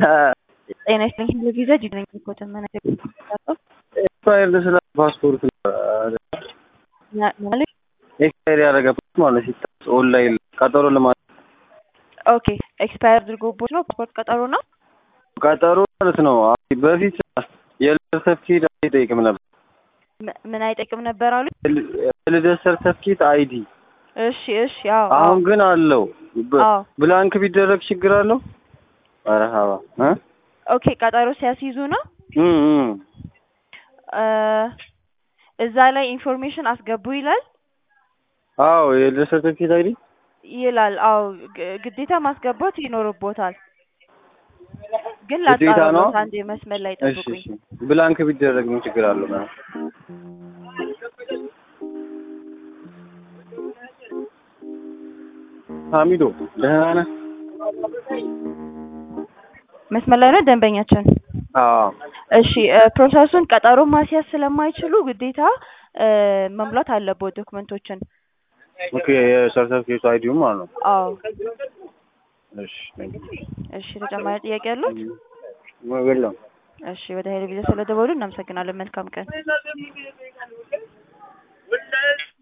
ጤና ይስጥልኝ ለቪዛ ጅግ ነኝ እኮ ተመነ ኤክስፓየርድ ስለ ፓስፖርት ማለት ኤክስፓየር ያደረገ ማለት ሲታስ ኦንላይን ቀጠሮ ለማለት ኦኬ ኤክስፓየር አድርጎቦት ነው ፓስፖርት ቀጠሮ ነው ቀጠሮ ማለት ነው። በፊት የልደት ሰርቲፊኬት አይጠይቅም ነበር። ም- ምን አይጠቅም ነበር አሉ የልደት ሰርተፍኬት አይዲ እሺ እሺ ያው አሁን ግን አለው። በ- አዎ ብላንክ ቢደረግ ችግር አለው? ኧረ ሀባ እ ኦኬ ቀጠሮ ሲያስይዙ ነው እም እም እ እዛ ላይ ኢንፎርሜሽን አስገቡ ይላል አዎ የልደት ሰርተፍኬት አይዲ ይላል አዎ ግ- ግዴታ ማስገባት ይኖርቦታል ግን ግዴታ ነው? ላጣራሎት አንድ መስመር ላይ እሺ ጠብቁኝ እሺ ብላንክ ቢደረግ ምን ችግር አለው? ማለት ሀሚዶ ደህና ነህ? መስመር ላይ ነው ደንበኛችን አዎ እሺ እ ፕሮሰሱን ቀጠሮ ማስያዝ ስለማይችሉ ግዴታ እ መሙላት አለበት ዶክመንቶችን ኦኬ የሰርተፍኬቱ አይዲውም ማለት ነው። አዎ እሺ thank you። እሺ ተጨማሪ ጥያቄ ያሉት የለም እሺ ወደ ሄለቪዛ ስለደወሉ እናመሰግናለን መልካም ቀን